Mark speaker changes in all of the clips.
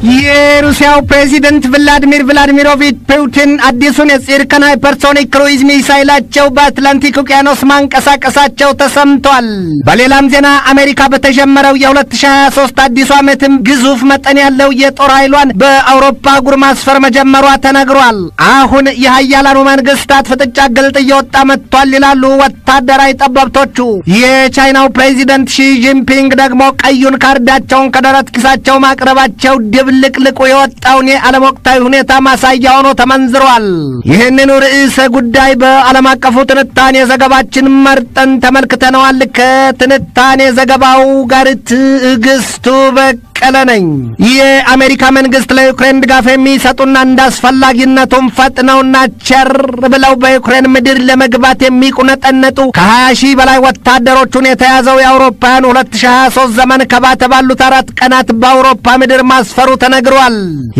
Speaker 1: የሩሲያው ፕሬዚደንት ቭላዲሚር ቭላዲሚሮቪች ፑቲን አዲሱን የጽርቅን ሃይፐርሶኒክ ክሩይዝ ሚሳይላቸው በአትላንቲክ ውቅያኖስ ማንቀሳቀሳቸው ተሰምቷል። በሌላም ዜና አሜሪካ በተጀመረው የ2023 አዲሱ ዓመትም ግዙፍ መጠን ያለው የጦር ኃይሏን በአውሮፓ አህጉር ማስፈር መጀመሯ ተነግሯል። አሁን የሀያላኑ መንግስታት ፍጥጫ ግልጥ እየወጣ መጥቷል ይላሉ ወታደራዊ ጠበብቶቹ። የቻይናው ፕሬዚደንት ሺ ጂንፒንግ ደግሞ ቀዩን ካርዳቸውን ከደረት ኪሳቸው ማቅረባቸው ድብልቅልቁ የወጣውን የዓለም ወቅታዊ ሁኔታ ማሳያ ሆኖ ተመንዝሯል። ይህንኑ ርዕሰ ጉዳይ በዓለም አቀፉ ትንታኔ ዘገባችን መርጠን ተመልክተነዋል። ከትንታኔ ዘገባው ጋር ትዕግስቱ በቀለ ነኝ። የአሜሪካ መንግስት ለዩክሬን ድጋፍ የሚሰጡና እንደ አስፈላጊነቱም ፈጥነውና ቸር ብለው በዩክሬን ምድር ለመግባት የሚቁነጠነጡ ከ20 ሺህ በላይ ወታደሮቹን የተያዘው የአውሮፓውያኑ 2023 ዘመን ከባተ ባሉት አራት ቀናት በአውሮፓ ምድር ማስፈሩ ተነግሯል።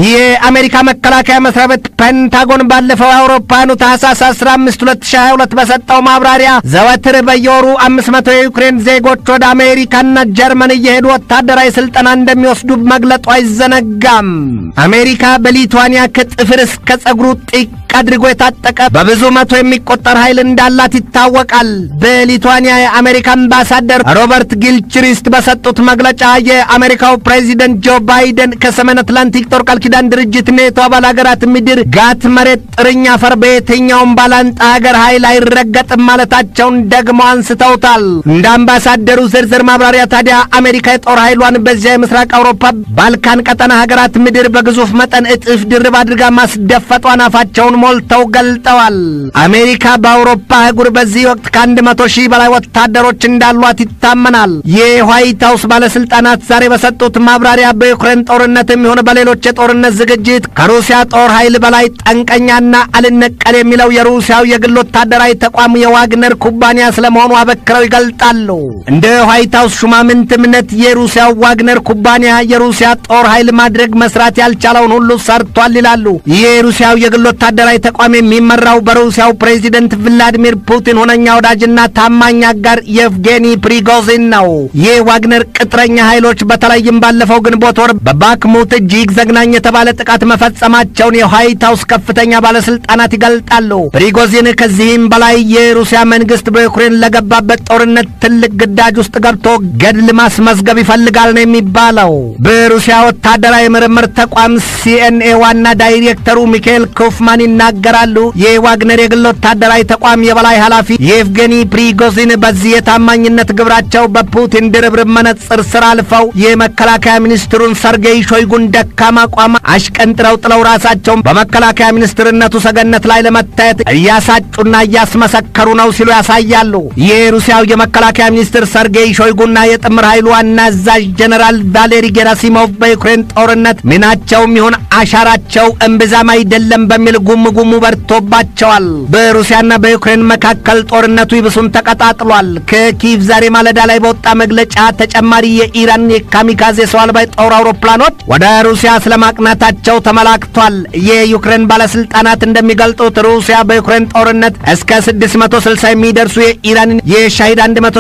Speaker 1: የአሜሪካ መከላከያ መስሪያ ቤት ፔንታጎን ባለፈው የአውሮፓውያኑ ታህሳስ 15 2022 በሰጠው ማብራሪያ ዘወትር በየወሩ 500 የዩክሬን ዜጎች ወደ አሜሪካና ጀርመን እየሄዱ ወታደራዊ ስልጠና እንደሚወስዱ መግለጡ አይዘነጋም። አሜሪካ በሊቱዋኒያ ከጥፍር እስከ ጸጉሩ ጢቅ አድርጎ የታጠቀ በብዙ መቶ የሚቆጠር ኃይል እንዳላት ይታወቃል። በሊቱዋኒያ የአሜሪካ አምባሳደር ሮበርት ጊልችሪስት በሰጡት መግለጫ የአሜሪካው ፕሬዚደንት ጆ ባይደን ከሰሜን አትላንቲክ ጦር ቃል ኪዳን ድርጅት ኔቶ አባል ሀገራት ምድር ጋት መሬት ጥርኝ አፈር በየትኛውም ባላንጣ ሀገር ኃይል አይረገጥም ማለታቸውን ደግሞ አንስተውታል። እንደ አምባሳደሩ ዝርዝር ማብራሪያ ታዲያ አሜሪካ የጦር ኃይሏን በዚያ የምስራቅ አውሮፓ ባልካን ቀጠና ሀገራት ምድር በግዙፍ መጠን እጥፍ ድርብ አድርጋ ማስደፈጧን አፋቸውን ሞልተው ገልጠዋል። አሜሪካ በአውሮፓ አህጉር በዚህ ወቅት ከአንድ መቶ ሺህ በላይ ወታደሮች እንዳሏት ይታመናል። የዋይት ሀውስ ባለስልጣናት ዛሬ በሰጡት ማብራሪያ በዩክሬን ጦርነት የሚሆን በሌሎች የጦርነት ዝግጅት ከሩሲያ ጦር ኃይል በላይ ጠንቀኛና አልነቀል የሚለው የሩሲያው የግል ወታደራዊ ተቋም የዋግነር ኩባንያ ስለመሆኑ አበክረው ይገልጣሉ። እንደ ዋይት ሀውስ ሹማምንት እምነት የሩሲያው ዋግነር ኩባንያ የሩሲያ ጦር ኃይል ማድረግ መስራት ያልቻለውን ሁሉ ሰርቷል ይላሉ። የሩሲያው የግል ወታደራዊ ተቋም የሚመራው በሩሲያው ፕሬዚደንት ቭላዲሚር ፑቲን ሁነኛ ወዳጅና ታማኝ አጋር የቭጌኒ ፕሪጎዚን ነው። የዋግነር ቅጥረኛ ኃይሎች በተለይም ባለፈው ግንቦት ወር በባክሙት እጅግ ዘግናኝ የተባለ ጥቃት መፈጸማቸውን የዋይት ሀውስ ከፍተኛ ባለስልጣናት ይገልጣሉ። ፕሪጎዚን ከዚህም በላይ የሩሲያ መንግስት በዩክሬን ለገባበት ጦርነት ትልቅ ግዳጅ ውስጥ ገብቶ ገድል ማስመዝገብ ይፈልጋል ነው የሚባለው። በሩሲያ ወታደራዊ ምርምር ተቋም ሲኤንኤ ዋና ዳይሬክተሩ ሚካኤል ኮፍማን ይናገራሉ። የዋግነር የግል ወታደራዊ ተቋም የበላይ ኃላፊ የኤቭጌኒ ፕሪጎዚን በዚህ የታማኝነት ግብራቸው በፑቲን ድርብርብ መነጽር ስር አልፈው የመከላከያ ሚኒስትሩን ሰርጌይ ሾይጉን ደካማ አቋም አሽቀንጥረው ጥለው ራሳቸውን በመከላከያ ሚኒስትርነቱ ሰገነት ላይ ለመታየት እያሳጩና እያስመሰከሩ ነው ሲሉ ያሳያሉ። የሩሲያው የመከላከያ ሚኒስትር ሰርጌይ ሾይጉና የጥምር ኃይሉ ዋና አዛዥ ጀኔራል ቫሌሪ ጌራሲሞቭ በዩክሬን ጦርነት ሚናቸውም ይሁን አሻራቸው እምብዛም አይደለም በሚል ጉም ጉሙ በርቶባቸዋል። በሩሲያና በዩክሬን መካከል ጦርነቱ ይብሱን ተቀጣጥሏል። ከኪቭ ዛሬ ማለዳ ላይ በወጣ መግለጫ ተጨማሪ የኢራን የካሚካዜ ሰው አልባ ጦር አውሮፕላኖች ወደ ሩሲያ ስለማቅናታቸው ተመላክቷል። የዩክሬን ባለስልጣናት እንደሚገልጡት ሩሲያ በዩክሬን ጦርነት እስከ 660 የሚደርሱ የኢራን የሻሂድ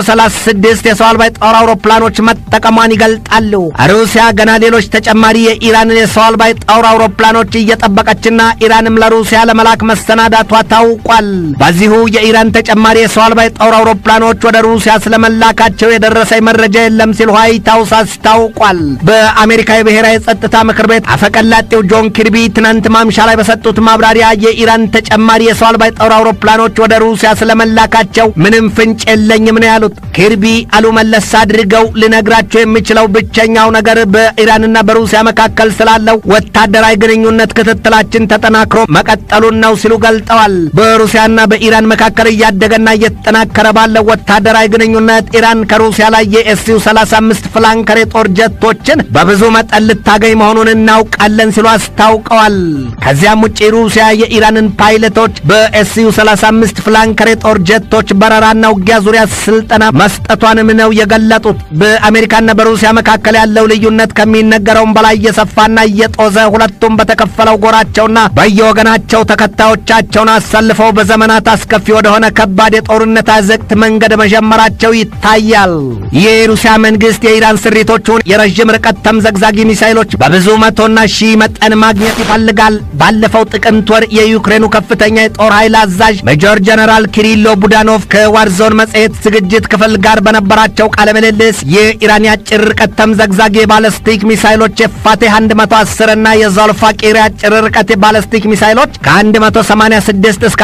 Speaker 1: 136 የሰው አልባ ጦር አውሮፕላኖች መጠቀሟን ይገልጣሉ። ሩሲያ ገና ሌሎች ተጨማሪ የኢራንን የሰው አልባ ጦር አውሮፕላኖች እየጠበቀችና ኢራንም ለሩሲያ ለመላክ መሰናዳቷ ታውቋል። በዚሁ የኢራን ተጨማሪ የሰው አልባ ጦር አውሮፕላኖች ወደ ሩሲያ ስለመላካቸው የደረሰኝ መረጃ የለም ሲል ዋይት ሀውስ አስታውቋል። በአሜሪካ የብሔራዊ የጸጥታ ምክር ቤት አፈቀላጤው ጆን ኪርቢ ትናንት ማምሻ ላይ በሰጡት ማብራሪያ የኢራን ተጨማሪ የሰው አልባ ጦር አውሮፕላኖች ወደ ሩሲያ ስለመላካቸው ምንም ፍንጭ የለኝም ነው ያሉት። ኪርቢ አሉ መለስ አድርገው ልነግራቸው የሚችለው ብቸኛው ነገር በኢራንና በሩሲያ መካከል ስላለው ወታደራዊ ግንኙነት ክትትላችን ተጠናክሮ መቀጠሉን ነው ሲሉ ገልጠዋል። በሩሲያና በኢራን መካከል እያደገና እየተጠናከረ ባለው ወታደራዊ ግንኙነት ኢራን ከሩሲያ ላይ የኤስዩ 35 ፍላንከር የጦር ጀቶችን በብዙ መጠን ልታገኝ መሆኑን እናውቃለን ሲሉ አስታውቀዋል። ከዚያም ውጭ ሩሲያ የኢራንን ፓይለቶች በኤስዩ 35 ፍላንከር የጦር ጀቶች በረራና ውጊያ ዙሪያ ስልጠና መስጠቷንም ነው የገለጡት። በአሜሪካና በሩሲያ መካከል ያለው ያለው ልዩነት ከሚነገረውም በላይ እየሰፋና እየጦዘ ሁለቱም በተከፈለው ጎራቸውና በየወገናቸው ተከታዮቻቸውን አሰልፈው በዘመናት አስከፊ ወደሆነ ከባድ የጦርነት አዘቅት መንገድ መጀመራቸው ይታያል። የሩሲያ መንግስት የኢራን ስሪቶቹን የረዥም ርቀት ተምዘግዛጊ ሚሳይሎች በብዙ መቶና ሺህ መጠን ማግኘት ይፈልጋል። ባለፈው ጥቅምት ወር የዩክሬኑ ከፍተኛ የጦር ኃይል አዛዥ ሜጆር ጀነራል ኪሪሎ ቡዳኖቭ ከዋርዞን መጽሔት ዝግጅት ክፍል ጋር በነበራቸው ቃለ ምልልስ የኢራን የአጭር ርቀት ተምዘግዛጊ የባለስቲክ ሚሳይሎች የፋቴህ 110 እና የዞልፋቂር የአጭር ርቀት የባለስቲክ ሚሳይሎች ከ186 እስከ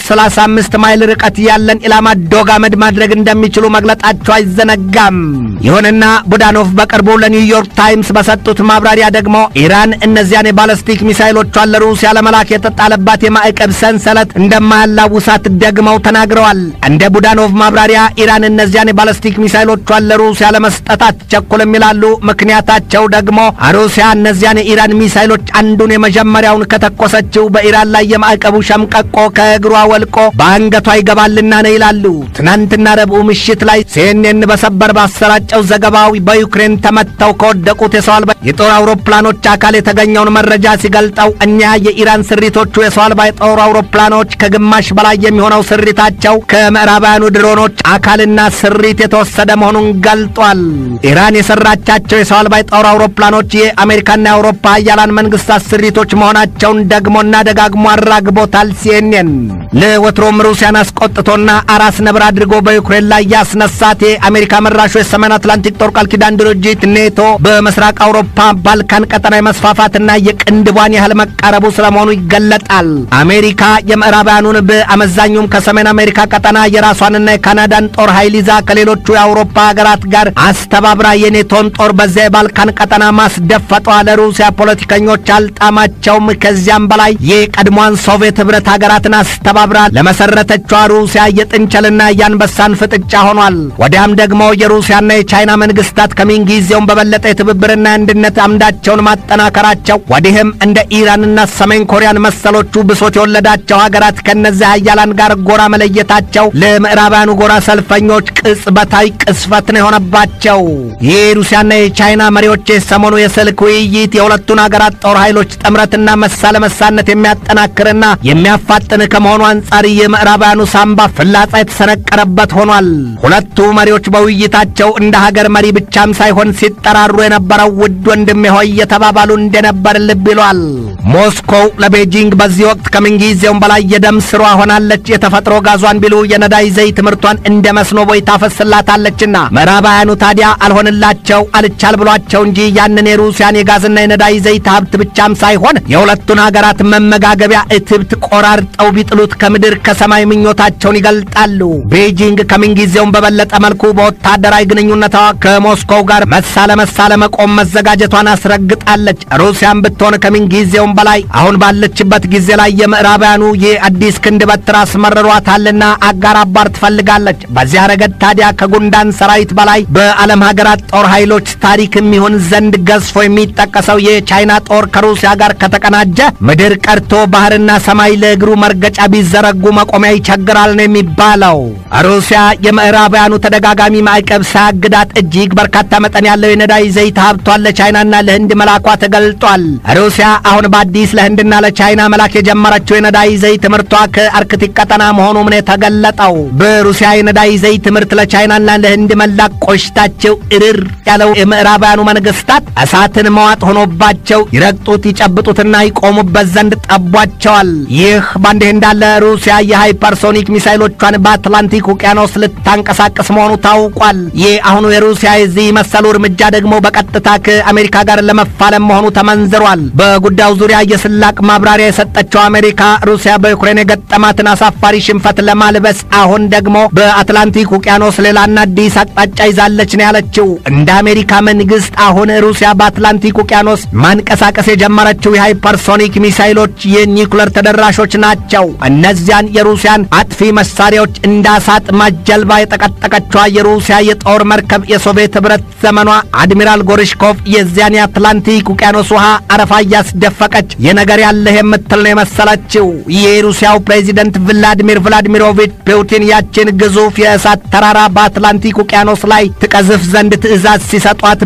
Speaker 1: 435 ማይል ርቀት ያለን ኢላማ ዶግ አመድ ማድረግ እንደሚችሉ መግለጣቸው አይዘነጋም። ይሁንና ቡዳኖቭ በቅርቡ ለኒውዮርክ ታይምስ በሰጡት ማብራሪያ ደግሞ ኢራን እነዚያን የባለስቲክ ሚሳይሎቿን ለሩሲያ ለመላክ የተጣለባት የማዕቀብ ሰንሰለት እንደማያላውሳት ደግመው ተናግረዋል። እንደ ቡዳኖቭ ማብራሪያ ኢራን እነዚያን የባለስቲክ ሚሳይሎቿን ለሩሲያ ለመስጠት አትቸኩልም ይላሉ። ምክንያታቸው ደግሞ ሩሲያ እነዚያን የኢራን ሚሳይሎች አንዱን የመጀመሪያውን ከተኮሰችው በኢራን ላይ የማዕቀቡ ሸምቀቆ ከእግሯ ወልቆ በአንገቷ ይገባልና ነው ይላሉ። ትናንትና ረቡዕ ምሽት ላይ ሲኤንኤን በሰበር ባሰራጨው ዘገባው በዩክሬን ተመተው ከወደቁት የሰው አልባ የጦር አውሮፕላኖች አካል የተገኘውን መረጃ ሲገልጠው እኛ የኢራን ስሪቶቹ የሰው አልባ የጦር አውሮፕላኖች ከግማሽ በላይ የሚሆነው ስሪታቸው ከምዕራባውያኑ ድሮኖች አካልና ስሪት የተወሰደ መሆኑን ገልጧል። ኢራን የሰራቻቸው የሰው አልባ የጦር አውሮፕላኖች የአሜሪካና የአውሮፓ ሀያላን መንግስታት ስሪቶች መሆናቸውን ደግሞና ደጋግሞ አራግቦታል። ሲኤንኤን ለወትሮም ሩሲያን አስቆጥቶና አራስ ነብር አድርጎ በዩክሬን ላይ ያስነሳት የአሜሪካ መራሹ የሰሜን አትላንቲክ ጦር ቃል ኪዳን ድርጅት ኔቶ በምስራቅ አውሮፓ ባልካን ቀጠና የመስፋፋትና የቅንድቧን ያህል መቃረቡ ስለመሆኑ ይገለጣል። አሜሪካ የምዕራባውያኑን በአመዛኙም ከሰሜን አሜሪካ ቀጠና የራሷንና የካናዳን ጦር ኃይል ይዛ ከሌሎቹ የአውሮፓ ሀገራት ጋር አስተባብራ የኔቶን ጦር በዚያ የባልካን ቀጠና ማስደፈጧ ለሩሲያ ፖለቲከኞች አልጣማቸውም። ከዚያም በላይ የቀድሞዋን ሶቪየት ህብረት ሀገራትን አስተባብራ ለመሰረተቿ ሩሲያ የጥንቸልና የአንበሳን ፍጥጫ ሆኗል። ወዲያም ደግሞ የሩሲያና የቻይና መንግስታት ከምንጊዜውም በበለጠ የትብብርና የአንድነት አምዳቸውን ማጠናከራቸው ወዲህም እንደ ኢራንና ሰሜን ኮሪያን መሰሎቹ ብሶት የወለዳቸው ሀገራት ከነዚህ ሀያላን ጋር ጎራ መለየታቸው ለምዕራባውያኑ ጎራ ሰልፈኞች ቅጽበታዊ ቅስፈት ነው የሆነባቸው። የሩሲያና የቻይና መሪዎች የሰሞኑ የስልክ ውይይት የሁለቱን ሀገራት ጦር ኃይሎች ጥምረትና መሳ ለመሳነት የሚያጠናክርና የሚያፋጥን ከመሆኑ አንጻር የምዕራባውያኑ ሳምባ ፍላጻ የተሰነቀረበት ሆኗል። ሁለቱ መሪዎች በውይይታቸው እንደ ሀገር መሪ ብቻም ሳይሆን ሲጠራሩ የነበረው ውድ ወንድሜ ሆይ የተባባሉ እንደነበር ልብ ይሏል። ሞስኮው ለቤጂንግ በዚህ ወቅት ከምንጊዜውም በላይ የደም ስሯ ሆናለች። የተፈጥሮ ጋዟን ቢሉ የነዳጅ ዘይት ምርቷን እንደ መስኖ ቦይ ታፈስላታለችና ምዕራባውያኑ ታዲያ አልሆንላቸው አልቻል ብሏቸው እንጂ ያንን የሩሲያን የጋዝና የነዳጅ ዘይት ሀብት ብቻም ሳይሆን የሁለቱን ሀገራት መመጋገቢያ እትብት ቆራርጠው ቢጥሉት ከምድር ከሰማይ ምኞታቸውን ይገልጣሉ። ቤጂንግ ከምንጊዜውም በበለጠ መልኩ በወታደራዊ ግንኙነቷ ከሞስኮው ጋር መሳ ለመሳ ለመቆም መዘጋጀቷን አስረግጣለች። ሩሲያም ብትሆን ከምንጊዜውም በላይ አሁን ባለችበት ጊዜ ላይ የምዕራባውያኑ የአዲስ ክንድ በትር አስመርሯታልና አጋር አባር ትፈልጋለች። በዚያ ረገድ ታዲያ ከጉንዳን ሰራዊት በላይ በዓለም ሀገራት ጦር ኃይሎች ታሪክ የሚሆን ዘንድ ገዝፎ የሚጠቀሰው የቻይና ጦር ከሩሲያ ጋር ከተቀናጀ ምድር ቀርቶ ባህርና ሰማይ ለእግሩ መርገጫ ቢዘረጉ መቆሚያ ይቸግራል ነው የሚባለው። ሩሲያ የምዕራባውያኑ ተደጋጋሚ ማዕቀብ ሳያግዳት እጅግ በርካታ መጠን ያለው የነዳጅ ዘይት ሀብቷን ለቻይናና ለህንድ መላኳ ተገልጧል። ሩሲያ አሁን በአዲስ ለህንድና ለቻይና መላክ የጀመረችው የነዳጅ ዘይት ምርቷ ከአርክቲክ ቀጠና መሆኑም ነው የተገለጠው። በሩሲያ የነዳጅ ዘይት ምርት ለቻይናና ለህንድ መላክ ቆሽታቸው እርር ያለው የምዕራባውያኑ መንግስታት እሳትን መዋጥ ሆኖባቸው ይረግጡት ይጨብጡትና ይቆሙበት ዘንድ ጠቧቸዋል። ይህ በእንዲህ እንዳለ ሩሲያ የሃይፐርሶኒክ ሚሳይሎቿን በአትላንቲክ ውቅያኖስ ልታንቀሳቀስ መሆኑ ታውቋል። ይህ አሁኑ የሩሲያ የዚህ መሰሉ እርምጃ ደግሞ በቀጥታ ከአሜሪካ ጋር ለመፋለም መሆኑ ተመንዝሯል። በጉዳዩ ዙሪያ የስላቅ ማብራሪያ የሰጠችው አሜሪካ ሩሲያ በዩክሬን የገጠማትን አሳፋሪ ሽንፈት ለማልበስ አሁን ደግሞ በአትላንቲክ ውቅያኖስ ሌላና አዲስ አቅጣጫ ይዛለች ነው ያለችው። እንደ አሜሪካ መንግስት አሁን ሩሲያ በአትላንቲክ ውቅያኖስ ማንቀሳቀስ የጀመረችው የሃይፐርሶኒክ ሚሳይሎች የኒውክለር ተደራሾች ናቸው። እነዚያን የሩሲያን አጥፊ መሳሪያዎች እንዳሳጥ ማጀልባ የጠቀጠቀችዋ የሩሲያ የጦር መርከብ የሶቪየት ህብረት ዘመኗ አድሚራል ጎርሽኮቭ የዚያን የአትላንቲክ ውቅያኖስ ውሃ አረፋ እያስደፈቀች የነገር ያለህ የምትል ነው የመሰለችው። የሩሲያው ፕሬዚደንት ቭላዲሚር ቭላዲሚሮቪች ፑቲን ያችን ግዙፍ የእሳት ተራራ በአትላንቲክ ውቅያኖስ ላይ ትቀዝፍ ዘንድ ትዕዛዝ ሲሰጧት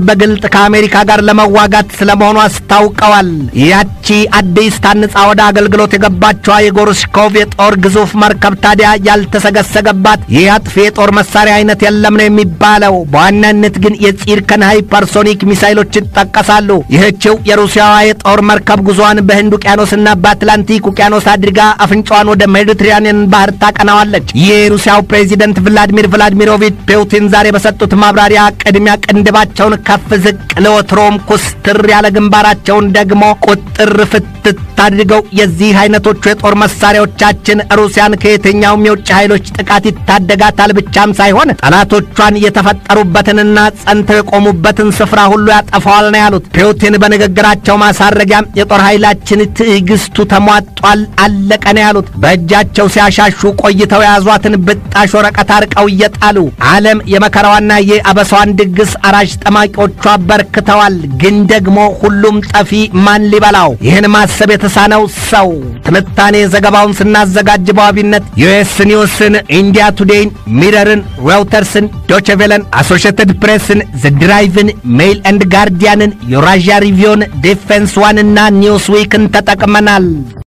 Speaker 1: በግልጥ ከአሜሪካ ጋር ለመዋጋት ስለመሆኑ አስታውቀዋል። ያቺ አዲስ ታንጻ ወደ አገልግሎት የገባቸዋ የጎርሽኮቭ የጦር ግዙፍ መርከብ ታዲያ ያልተሰገሰገባት ይህ አጥፊ የጦር መሳሪያ አይነት የለም ነው የሚባለው። በዋናነት ግን የፂርከን ሃይፐርሶኒክ ሚሳይሎች ይጠቀሳሉ። ይህችው የሩሲያዋ የጦር መርከብ ጉዞዋን በህንድ ውቅያኖስና በአትላንቲክ ውቅያኖስ አድርጋ አፍንጫዋን ወደ ሜዲትራኒያን ባህር ታቀናዋለች። የሩሲያው ፕሬዚደንት ቭላዲሚር ቭላዲሚሮቪች ፑቲን ዛሬ በሰጡት ማብራሪያ ቅድሚያ ቅንድባቸውን ከፍ ዝቅ ለወትሮም ኩስትር ያለ ግንባራቸውን ደግሞ ቁጥር ፍትት አድርገው የዚህ አይነቶቹ የጦር መሳሪያዎቻችን ሩሲያን ከየትኛውም የውጭ ኃይሎች ጥቃት ይታደጋታል ብቻም ሳይሆን ጠላቶቿን የተፈጠሩበትንና ጸንተው የቆሙበትን ስፍራ ሁሉ ያጠፋዋል ነው ያሉት። ፑቲን በንግግራቸው ማሳረጊያም የጦር ኃይላችን ትዕግስቱ ተሟጧል፣ አለቀ ነው ያሉት። በእጃቸው ሲያሻሹ ቆይተው የያዟትን ብጣሽ ወረቀት አርቀው እየጣሉ ዓለም የመከራዋና የአበሳዋን ድግስ አራሽ ጠማቂዎቿ አበርክተዋል። ግን ደግሞ ሁሉም ጠፊ ማን ሊበላው? ይህን ማሰብ የተሳነው ሰው ትንታኔ ዘገባውን ስናዘጋጅ በዋቢነት ዩኤስ ኒውስን፣ ኢንዲያ ቱዴይን፣ ሚረርን፣ ሬውተርስን፣ ዶችቬለን፣ አሶሽትድ ፕሬስን፣ ዘድራይቭን፣ ሜይል ኤንድ ጋርዲያንን፣ ዩራዥያ ሪቪውን፣ ዲፌንስ ዋን እና ኒውስ ዊክን ተጠቅመናል።